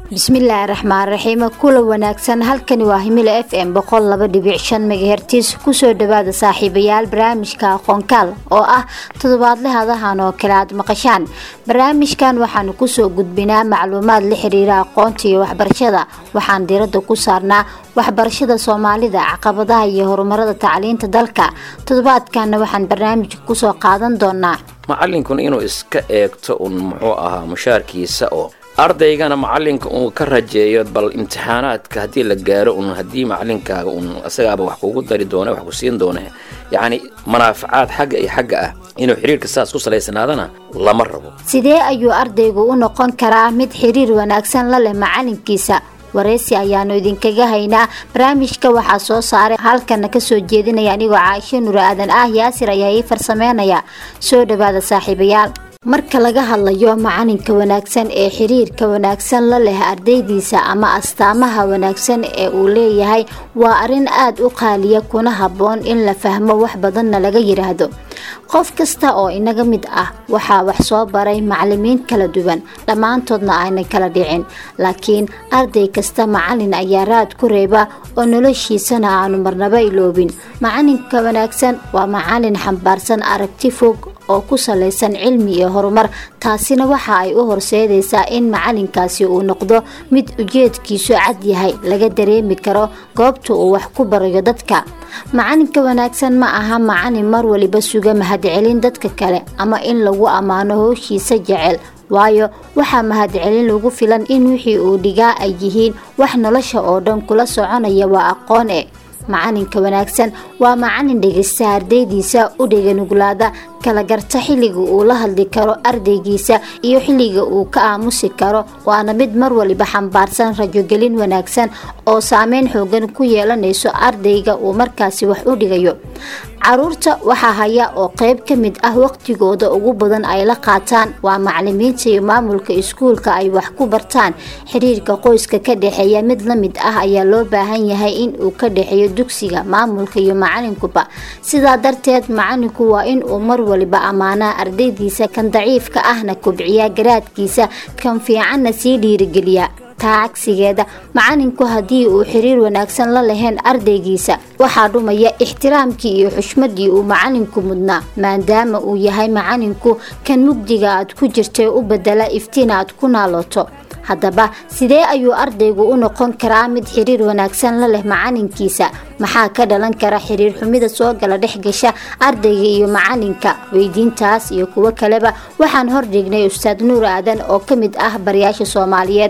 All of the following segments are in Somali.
bismillaahi raxmaan raxiim kula wanaagsan halkani waa himila f m boqol laba dhibic shan megahertis kusoo dhawaada saaxiibayaal barnaamijka aqoonkaal oo ah toddobaadle hadahan oo kale aad maqashaan barnaamijkan waxaanu kusoo gudbinaa macluumaad la xiriira aqoonta iyo waxbarashada waxaan diirada ku saarnaa waxbarashada soomaalida caqabadaha iyo horumarada tacliinta dalka toddobaadkana waxaan barnaamijka kusoo qaadan doonaa macalinkuna inuu iska eegto un muxuu ahaa mushaarkiisa oo ardaygana macalinka uu ka rajeeyo bal imtixaanaadka haddii la gaaro un haddii macalinkaaga un isagaaba wax kugu dari doona wax ku siin doona yacni manaafacaad xagga iyo xagga ah inuu xiriirka saas ku salaysanaadana lama rabo sidee ayuu ardaygu u noqon karaa mid xiriir wanaagsan la leh macalinkiisa wareysi ayaanu idinkaga haynaa barnaamijka waxaa soo saaray halkana kasoo jeedinaya anigoo caaisho nur aadan ah yaasir ayaa ii farsameynaya soo dhawaada saaxiibayaal marka laga hadlayo macalinka wanaagsan ee xiriirka wanaagsan la leh ardaydiisa ama astaamaha wanaagsan ee uu leeyahay waa arrin aada u qaaliya kuna habboon in la fahmo wax badanna laga yiraahdo qof kasta oo inaga mid ah waxaa wax soo baray macalimiin kala duwan dhammaantoodna aanay kala dhicin laakiin arday kasta macalin ayaa raad ku reeba oo noloshiisana aanu marnaba iloobin macalinka wanaagsan waa macalin xambaarsan aragti fog oo ku salaysan cilmi iyo horumar taasina waxa ay u horseedaysaa in macalinkaasi uu noqdo mid ujeedkiisu cad yahay laga dareemi karo goobta uu wax ku barayo dadka macalinka wanaagsan ma aha macalin mar waliba suga mahadcelin dadka kale ama in lagu ammaano howshiisa jecel waayo waxaa mahadcelin lagu filan in wixii uu dhigaa ay yihiin wax nolosha oo dhan kula soconaya waa aqoon e macalinka wanaagsan waa macalin dhegeysta ardaydiisa u dheganuglaada kala garta xilliga uu la hadli karo ardaygiisa iyo xilliga uu ka aamusi karo waana mid mar waliba xambaarsan rajogelin wanaagsan oo saameyn xoogan ku yeelanayso ardayga uu markaasi wax u dhigayo caruurta waxaa haya oo qeyb ka mid ah waqtigooda ugu badan ay la qaataan waa macalimiinta iyo maamulka iskuulka ay wax ku bartaan xiriirka qoyska ka dhexeeya mid la mid ah ayaa loo baahan yahay in uu ka dhexeeyo dugsiga maamulka iyo macalinkuba sidaa darteed macalinku waa in uu mar waliba ammaanaa ardaydiisa kan daciifka ahna kobciya garaadkiisa kan fiicanna sii dhiirigeliya taa cagsigeeda macalinku haddii uu xiriir wanaagsan la lahayn ardaygiisa waxaa dhumaya ixtiraamkii iyo xushmadii uu macalinku mudnaa maadaama uu yahay macalinku kan mugdiga aad ku jirtay u bedela iftiin aad ku naaloto haddaba sidee ayuu ardaygu u noqon karaa mid xiriir wanaagsan la leh macalinkiisa maxaa ka dhalan kara xiriir xumida soo gala dhex gasha ardayga iyo macalinka weydiintaas iyo kuwo kaleba waxaan hordhignay ustaad nuur aadan oo ka mid ah barayaasha soomaaliyeed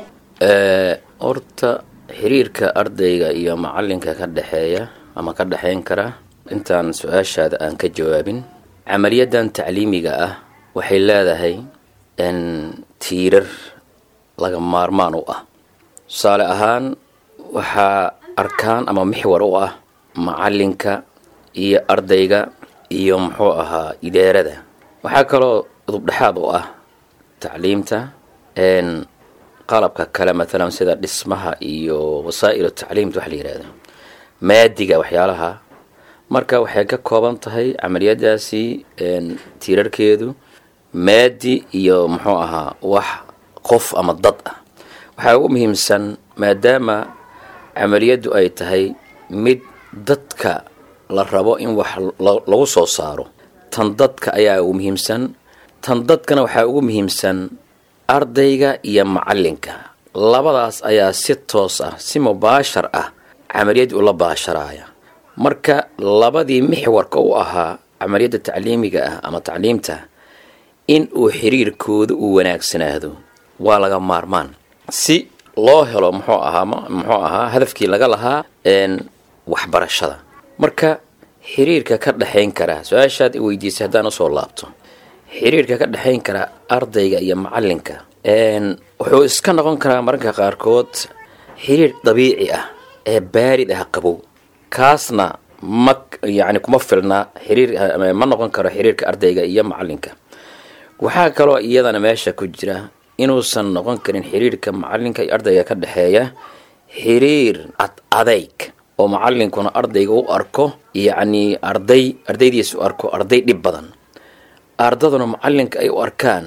horta xiriirka ardayga iyo macalinka ka dhexeeya ama ka dhexeyn kara intaan su-aashaada aan ka jawaabin camaliyadan tacliimiga ah waxay leedahay tiirar laga maarmaan u ah tusaale ahaan waxaa arkaan ama mixwar u ah macalinka iyo ardayga iyo muxuu ahaa ideerada waxaa kaloo dubdhexaad u ah tacliimta qalabka kale matalan sida dhismaha iyo wasaa'il tacliimta waxa la yihahda maadiga waxyaalaha marka waxay ka kooban tahay camaliyadaasi tiirarkeedu maadi iyo muxuu ahaa wax qof ama dad ah waxaa ugu muhiimsan maadaama camaliyaddu ay tahay mid dadka la rabo in wax lagu soo saaro tan dadka ayaa ugu muhiimsan tan dadkana waxaa ugu muhiimsan ardayga iyo macalinka labadaas ayaa si toos ah si mubaashar ah camaliyadii ula baasharaaya marka labadii mixwarka u ahaa camaliyadda tacliimiga ah ama tacliimta in uu xiriirkooda uu wanaagsanaado waa laga maarmaan si loo helo muxuu ahaa muxuu ahaa hadafkii laga lahaa waxbarashada marka xiriirka ka dhexayn kara su-aashaad i weydiisay haddaan usoo laabto xiriirka ka dhexayn kara ardayga iyo macalinka wuxuu iska noqon karaa mararka qaarkood xiriir dabiici ah ee baarid ah qabow kaasna ma yacni kuma filna xiriir ma noqon karo xiriirka ardayga iyo macalinka waxaa kaloo iyadana meesha ku jira inuusan noqon karin xiriirka macalinka iyo ardayga ka dhexeeya xiriir ad adayg oo macalinkuna ardayga u arko yacni arday ardaydiisa u arko arday dhib badan ardaduna macalinka ay u arkaan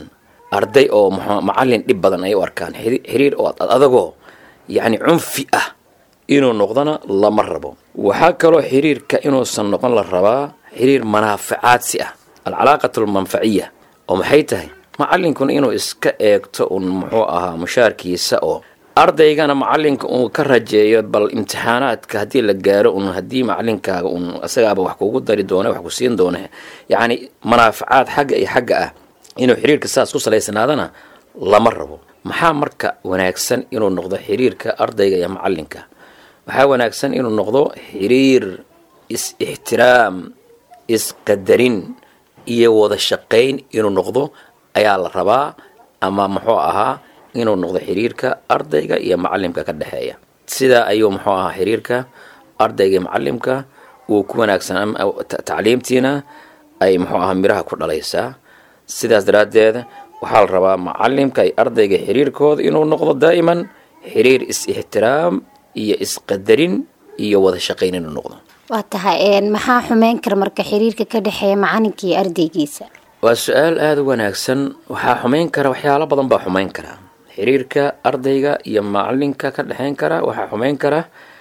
arday oo mxu macalin dhib badan ay u arkaan xiriir oo adagoo yacni cunfi ah inuu noqdona lama rabo waxaa kaloo xiriirka inuusan noqon la rabaa xiriir manaafacaadsi ah alcalaaqatu almanfaciya oo maxay tahay macalinkuna inuu iska eegto un muxuu ahaa mushaarkiisa oo ardaygana macalinka uu ka rajeeyo bal imtixaanaadka haddii la gaaro un haddii macalinkaaga un isagaaba wax kugu dari doona wax ku siin doona yacni manaafacaad xagga iyo xagga ah inuu xiriirka saas ku salaysanaadana lama rabo maxaa marka wanaagsan inuu noqdo xiriirka ardayga iyo macalinka waxaa wanaagsan inuu noqdo xiriir is-ixtiraam isqadarin iyo wada shaqayn inuu noqdo ayaa la rabaa ama muxuu ahaa inuu noqdo xiriirka ardayga iyo macalimka ka dhexeeya sidaa ayuu muxuu ahaa xiriirka ardayga iyo macalimka uu ku wanaagsan tacliimtiina ay muxuu ahaa miraha ku dhalaysaa sidaas daraaddeed waxaa la rabaa macalimka iyo ardayga xiriirkooda inuu noqdo daa'iman xiriir is-ixtiraam iyo isqadarin iyo wada shaqayn inuu noqdo waa tahay maxaa xumeyn kara marka xiriirka ka dhexeeya macalinka iyo ardaygiisa waa su-aal aada u wanaagsan waxaa xumeyn kara waxyaalo badan baa xumeyn kara xiriirka ardayga iyo macalinka ka dhexeyn kara waxaa xumeyn kara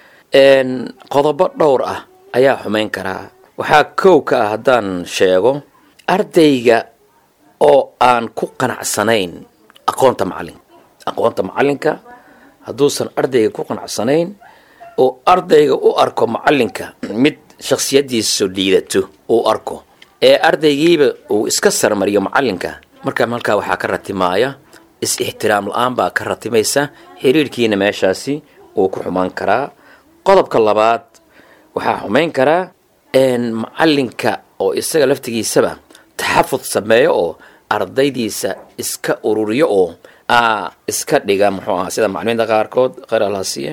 qodobo dhowr ah ayaa xumeyn karaa waxaa kow ka ah haddaan sheego ardayga oo aan ku qanacsanayn aqoonta macalinka aqoonta macalinka hadduusan ardayga ku qanacsanayn oo ardayga u arko macalinka mid shaksiyadiisu liidato uu arko ee ardaygiiba uu iska sarmariyo macalinka markaa halkaa waxaa ka ratimaaya is-ixtiraam la-aan baa ka ratimaysa xiriirkiina meeshaasi uu ku xumaan karaa qodobka labaad waxaa xumayn karaa macalinka oo isaga laftigiisaba taxafud sameeyo oo ardaydiisa iska ururiyo oo iska dhiga muxuu aha sida macalimiinta qaarkood qaralasiye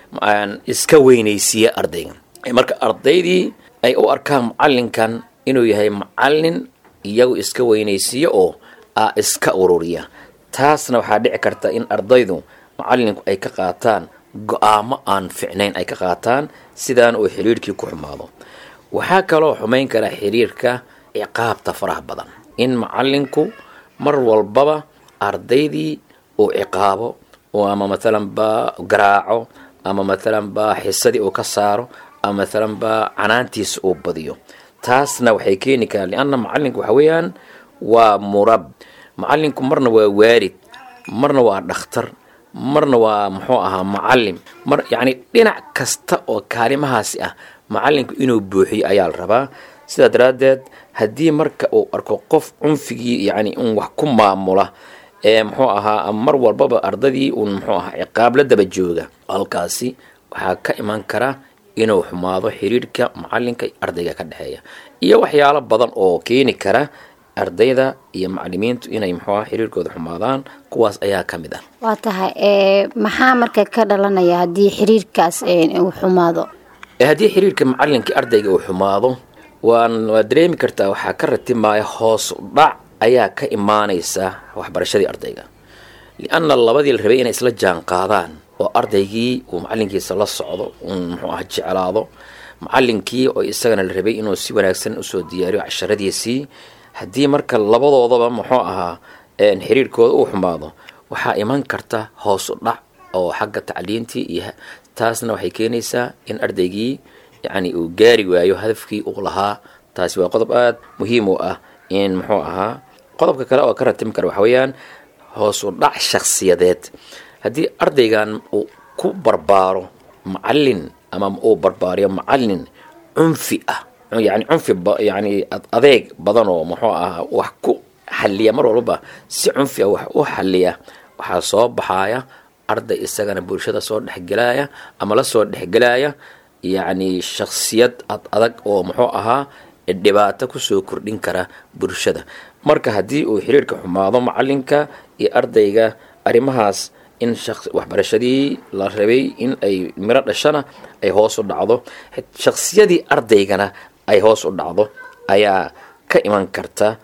iska weynaysiiya ardayga marka ardaydii ay u arkaan macalinkan inuu yahay macalin iyagu iska weynaysiiyo oo iska ururiya taasna waxaa dhici karta in ardaydu macalinku ay ka qaataan go-aamo aan ficnayn ay ka qaataan sidaan uu xiriirkii ku xumaado waxaa kaloo xumayn kara xiriirka ciqaabta faraha badan in macalinku mar walbaba ardaydii uu ciqaabo oo ama matalan baa garaaco ama matalan baa xisadii uu ka saaro ama matalan baa canaantiisa uu badiyo taasna waxay keeni karaan lianna macalinku waxa weeyaan waa murab macalinku marna waa waarid marna waa dhakhtar marna waa muxuu ahaa macalim mar yacni dhinac kasta oo kaalimahaasi ah macalinku inuu buuxiyo ayaa la rabaa sidaa daraaddeed haddii marka uu arko qof cunfigii yacni in wax ku maamula ee muxuu ahaa mar walbaba ardadii uun muxuu ahaa ciqaab la daba jooga halkaasi waxaa ka iman kara inuu xumaado xiriirka macalinka ardayga ka dhexeeya iyo waxyaalo badan oo keeni kara ardayda iyo macalimiintu inay muxuu aha xiriirkooda xumaadaan kuwaas ayaa ka mid ah waa tahay maxaa marka ka dhalanaya haddii xiriirkaas uu xumaado haddii xiriirka macalinka ardayga uu xumaado waan waad dareemi kartaa waxaa ka ratimaaya hoos dhac ayaa ka imaanaysa waxbarashadii ardayga lianna labadii la rabay inay isla jaan qaadaan oo ardaygii uu macalinkiisa la socdo un muxuu aha jeclaado macalinkii oo isagana la rabay inuu si wanaagsan usoo diyaariyo casharadiisii haddii marka labadoodaba muxuu ahaa xiriirkooda uu xumaado waxaa iman karta hoos u dhac oo xagga tacliintii iyo taasna waxay keenaysaa in ardaygii yacni uu gaari waayo hadafkii uu lahaa taasi waa qodob aada muhiim u ah in muxuu ahaa qodobka kale oo ka ratimi kara waxa weeyaan hoos u dhac shakhsiyadeed haddii ardaygan uu ku barbaaro macalin ama uu barbaariyo macalin cunfi ah yani cunfi yani adeeg badan oo muxuu ahaa wax ku xaliya mar walbaba si cunfi ah wax u xaliya waxaa soo baxaya arday isagana bulshada soo dhexgelaya ama la soo dhexgelaya yacni shaksiyad ad adag oo muxuu ahaa dhibaato kusoo kordhin kara bulshada marka haddii uu xiriirka xumaado macalinka iyo ardayga arrimahaas in waxbarashadii la rabay in ay miro dhashana ay hoos u dhacdo shaksiyadii ardaygana ay hoos u dhacdo ayaa ka iman karta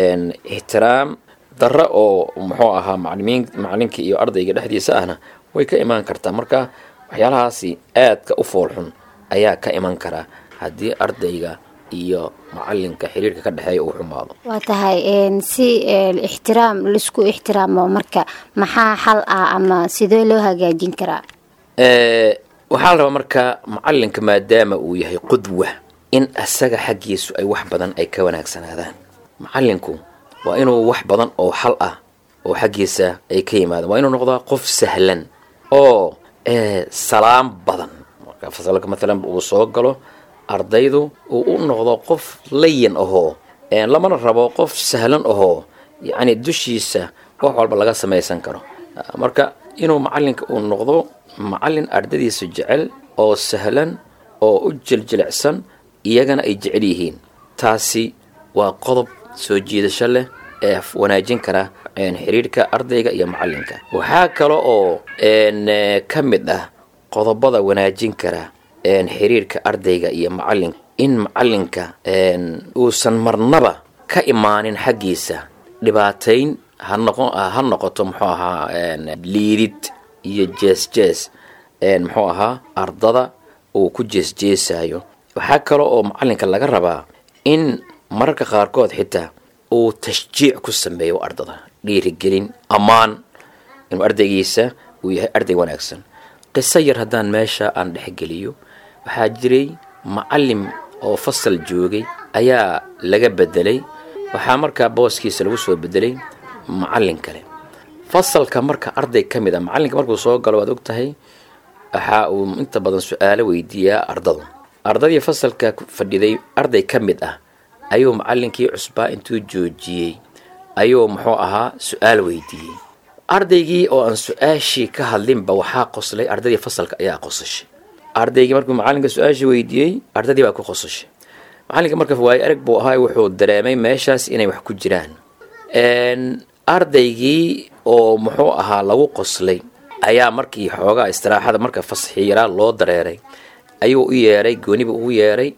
ixtiraam darra oo muxuu ahaa macalimiin macalinkii iyo ardayga dhexdiisa ahna way ka imaan kartaa marka waxyaalahaasi aadka u foolxun ayaa ka iman kara haddii ardayga iyo macalinka xiriirka ka dhexeeya uu xumaado waa tahay si ixtiraam laisku ixtiraamo marka maxaa xal ah ama sidee loo hagaajin karaa waxaa la rabaa marka macalinka maadaama uu yahay qudwa in asaga xaggiisu ay wax badan ay ka wanaagsanaadaan macalinku waa inuu wax badan oo xal ah oo xaggiisa ay ka yimaadaan waa inuu noqdaa qof sahlan oo salaam badan marka fasalka maalan uu soo galo ardaydu uu u noqdo qof layan ahoo lamana rabo qof sahlan ahoo yacni dushiisa wax walba laga samaysan karo marka inuu macalinka uu noqdo macalin ardadiisa jecel oo sahlan oo u jeljilicsan iyagana ay jecel yihiin taasi waa qodob soo jiidasho leh ee wanaajin kara xiriirka ardayga iyo macalinka waxaa kale oo ka mid ah qodobada wanaajin kara xiriirka ardayga iyo macalinka in macalinka uusan marnaba ka imaanin xaggiisa dhibaatayn ha noqon ha noqoto muxuu ahaa liidid iyo jees jees muxuu ahaa ardada uu ku jeesjeesayo waxaa kale oo macalinka laga rabaa in mararka qaarkood xitaa uu tashjiic ku sameeyo ardada dhiirigelin ammaan inuu ardaygiisa uu yahay arday wanaagsan qiso yar haddaan meesha aan dhexgeliyo waxaa jiray macalin oo fasal joogay ayaa laga bedelay waxaa markaa booskiisa lagu soo bedelay macalin kale fasalka marka arday ka mid a macalinka markuu soo galo waad og tahay waxa uu inta badan su-aalo weydiiyaa ardadu ardadii fasalka fadhiday arday ka mid ah ayuu macalinkii cusbaa intuu joojiyey ayuu muxuu ahaa su-aal weydiiyey ardaygii oo aan su-aashii ka hadlinba waxaa qoslay ardaydii fasalka ayaa qosashay ardaygii markuu macalinka su-aashii weydiiyey ardadii baa ku qosashay macalinka marka waayo arag buu ahaa wuxuu dareemay meeshaas inay wax ku jiraan ardaygii oo muxuu ahaa lagu qoslay ayaa markii xoogaa istiraaxada marka fasaxii yaraa loo dareeray ayuu u yeeray gooniba ugu yeeray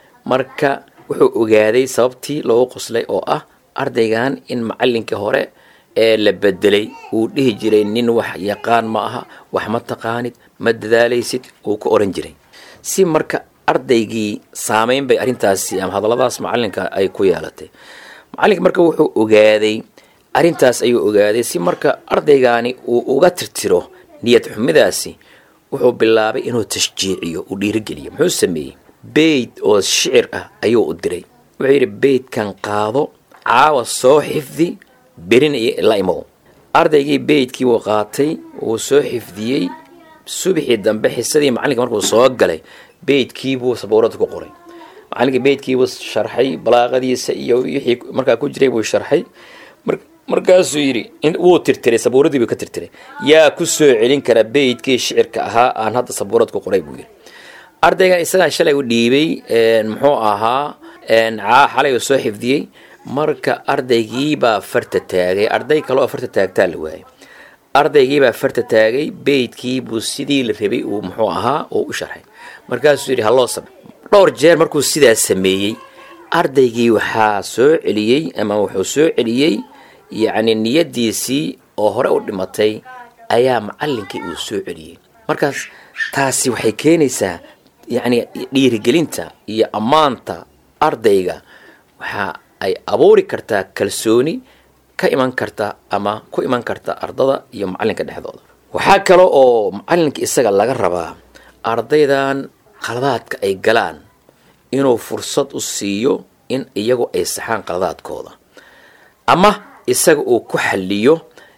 marka wuxuu ogaaday sababtii loogu qoslay oo ah ardaygan in macalinkii hore ee la bedelay uu dhihi jiray nin wax yaqaan ma aha wax ma taqaanid ma dadaalaysid uu ku oran jiray si marka ardaygii saameyn bay arrintaasi ama hadalladaas macalinka ay ku yeelatay macalinka marka wuxuu ogaaday arrintaas ayuu ogaaday si marka ardaygaani uu uga tirtiro niyad xumidaasi wuxuu bilaabay inuu tashjiiciyo uu dhiirigeliyo muxuu sameeyey beyd oo shicir ah ayuu u diray wuxuu yidhi beydkan qaado caawa soo xifdi berina la imow ardaygii beydkii wuu qaatay wuu soo xifdiyey subaxii dambe xisadii macalinka markuu soo galay beydkiibuu sabuurada ku qoray macalinkii beydkiibuu sharxay balaaqadiisa iyo wixii markaa ku jiray buu sharxay markaasuu yidhi wuu tirtiray sabuuradii buu ka tirtiray yaa ku soo celin kara beydkii shicirka ahaa aan hadda sabuurad ku qoray buu yidhi ardaygan isagaa shalay u dhiibay muxuu ahaa caa xalay uu soo xifdiyey marka ardaygiibaa farta taagay arday kale oo farta taagtaa la waayay ardaygiibaa farta taagay beydkiibuu sidii la rabay uu muxuu ahaa uu u sharxay markaasuu yidhi haloo sab dhowr jeer markuu sidaa sameeyey ardaygii waxaa soo celiyey ama wuxuu soo celiyey yacni niyadiisii oo hore u dhimatay ayaa macalinkii uu soo celiyey markaas taasi waxay keenaysaa yacni dhiirigelinta iyo ammaanta ardayga waxa ay abuuri kartaa kalsooni ka iman karta ama ku iman karta ardada iyo macalinka dhexdooda waxaa kale oo macalinka isaga laga rabaa ardaydan qaladaadka ay galaan inuu fursad u siiyo in iyagu ay saxaan qaladaadkooda ama isaga uu ku xaliyo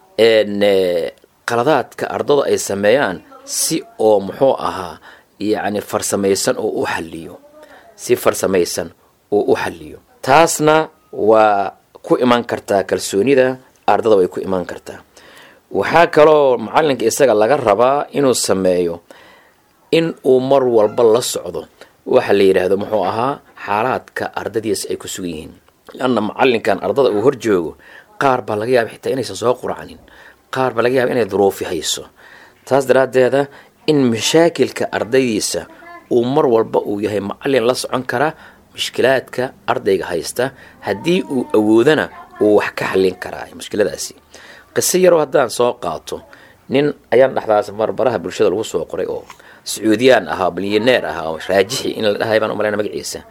qaladaadka ardada ay sameeyaan si oo muxuu ahaa yacni farsamaysan oo u xaliyo si farsamaysan oo u xaliyo taasna waa ku iman kartaa kalsoonida ardada way ku iman kartaa waxaa kaloo macalinka isaga laga rabaa inuu sameeyo in uu mar walba la socdo waxa la yidhaahdo muxuu ahaa xaalaadka ardadiisa ay ku sugan yihiin lanna macalinkan ardada uu hor joogo qaar baa laga yaaba xitaa inaysan soo quracnin qaar baa laga yaaba inay duruufi hayso taas daraaddeeda in mashaakilka ardaydiisa uu mar walba uu yahay macalin la socon kara mushkilaadka ardayga haysta haddii uu awoodana uu wax ka xallin karaa mushkiladaasi qiso yaroo haddaan soo qaato nin ayaan dhexdaas barbaraha bulshada lagu soo qoray oo sacuudiyaan ahaa bilyaneer ahaa oo raajixi in la dhahay baan umaleyna magaciisa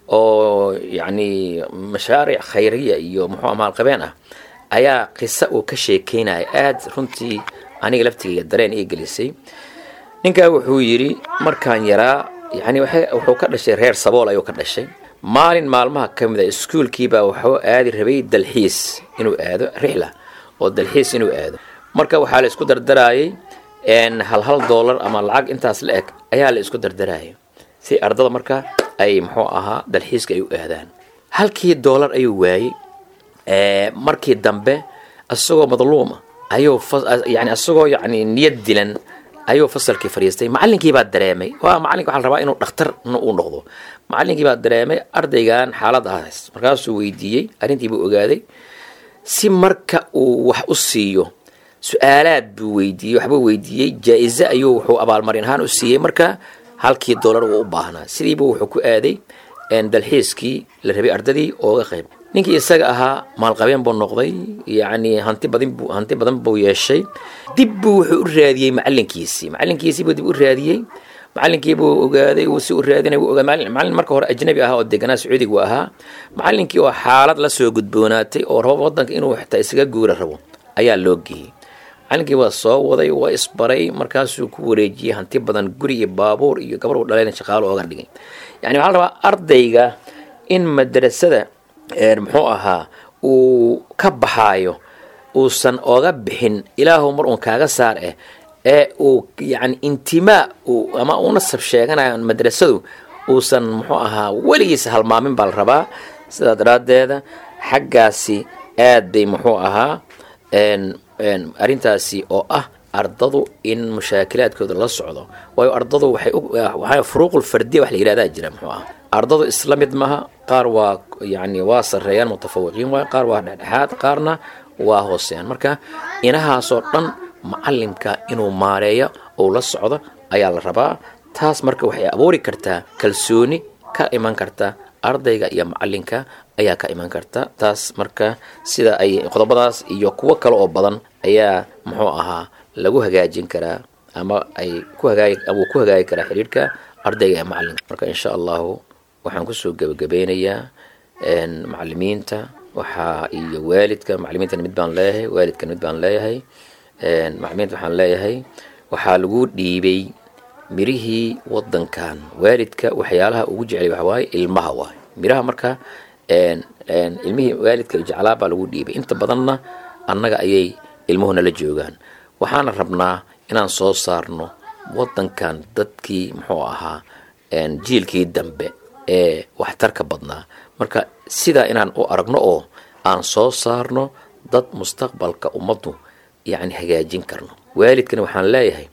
oo yacni mashaaric khayriya iyo muxuu maalqabeen ah ayaa qisa uu ka sheekeynaya aada runtii aniga laftigayga dareen ii gelisay ninkaa wuxuu yidhi markaan yaraa yani wuxuu ka dhashay reer sabool ayuu ka dhashay maalin maalmaha ka mid a iskuolkiibaa wuxuu aadi rabay dalxiis inuu aado rixla oo dalxiis inuu aado marka waxaa la isku dardaraayay hal hal dollar ama lacag intaas la eg ayaa la isku dardaraya si ardada marka ay muxuu ahaa dalxiiska ay u aadaan halkii dollar ayuu waayey markii dambe isagoo madluuma ayuu yani isagoo yani niyad dilan ayuu fasalkii fadhiistay macalinkii baa dareemay waa macalinka waxaa la rabaa inuu dhakhtar uu noqdo macalinkii baa dareemay ardaygan xaalad ahays markaasuu weydiiyey arrintii buu ogaaday si marka uu wax u siiyo su-aalaad buu weydiiyey waxbuu weydiiyey jaa-ize ayuu wuxuu abaalmarin ahaan u siiyey marka halkii dollar uu u baahnaa sidiibuu wuxuu ku aaday dalxiiskii la rabay ardadii ooga qayb ninkii isaga ahaa maalqabeen buu noqday yacni hanti badan bu hanti badan buu yeeshay dib buu wuxuu u raadiyey macalinkiisii macalinkiisii buu dib u raadiyey macalinkii buu ogaaday uu si u raadinay wuu ogaaday macalin marka hore ajnabi ahaa oo deganaa sacuudiga uu ahaa macalinkii oo xaalad la soo gudboonaatay oo rabo waddanka inuu xitaa isaga guura rabo ayaa loo geeyey macalinkii waa soo waday waa isbaray markaasuu ku wareejiyey hanti badan guri iyo baabuur iyo gabar u dhalayna shaqaalo ooga dhigay yani waxaa la rabaa ardayga in madrasada muxuu ahaa uu ka baxaayo uusan oga bixin ilaahu mar uun kaaga saar eh ee uu yani intimaa ama u nasab sheeganayo madrasadu uusan muxuu ahaa weligiisa halmaamin baa la rabaa sidaa daraaddeeda xaggaasi aad bay muxuu ahaa arrintaasi oo ah ardadu in mushaakilaadkooda la socdo waayo ardadu waxay furuuqul fardiya wax la yihahdaa jira muxuu ah ardadu isla mid maha qaar waa yani waa sarreeyaan mutafawiqiin waay qaar waa dhexdhexaad qaarna waa hooseeyaan marka inahaasoo dhan macalimka inuu maareeyo ou la socdo ayaa la rabaa taas marka waxay abuuri kartaa kalsooni ka iman karta ardayga iyo macalinka ayaa ka iman karta taas marka sida ay qodobadaas iyo kuwo kale oo badan ayaa muxuu ahaa lagu hagaajin karaa ama ay ku hagaagi ama uu ku hagaagi karaa xidhiirhka ardayga ee macalinka marka insha allahu waxaan kusoo gebagabeynayaa macalimiinta waxaa iyo waalidka macalimiintana mid baan leeyahay waalidkana mid baan leeyahay macalimiinta waxaan leeyahay waxaa lagu dhiibay mirihii wadankan waalidka waxyaalaha ugu jeclay waxa waaye ilmaha waay miraha marka ilmihii waalidka jeclaa baa lagu dhiibay inta badanna annaga ayay ilmuhuna la joogaan waxaana rabnaa inaan soo saarno wadankan dadkii muxuu ahaa jiilkii dambe ee waxtarka badnaa marka sidaa inaan u aragno oo aan soo saarno dad mustaqbalka ummaddu yacni hagaajin karno waalidkana waxaan leeyahay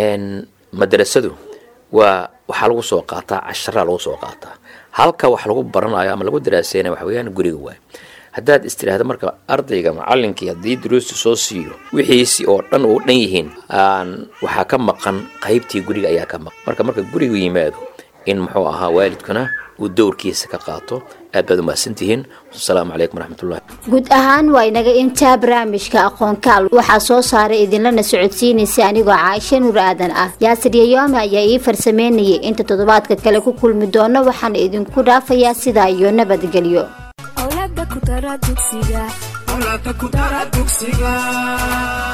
madrasadu waa waxaa lagu soo qaataa casharaa lagu soo qaataa halka wax lagu baranayo ama lagu daraaseynayo waxa weeyaan guriga waay haddaad istiraahdo marka ardayga macalinkii haddii duruusta soo siiyo wixiisi oo dhan uu dhan yihiin aan waxaa ka maqan qaybtii guriga ayaa ka maqan marka marka gurigu yimaado in muxuu ahaa waalidkuna uu dowrkiisa ka qaato aad baad umahadsantihiin asalaamu calaykum waraxmatullahi guud ahaan waa inaga intaa barnaamijka aqoonkaal waxaa soo saaray idinlana socodsiinaysa anigoo caaisha nuur aadan ah yaasir yayoome ayaa ii farsameynayay inta toddobaadka kale ku kulmi doono waxaana idinku dhaafayaa sidaa iyo nabadgelyo awlaada ku dara dugsiga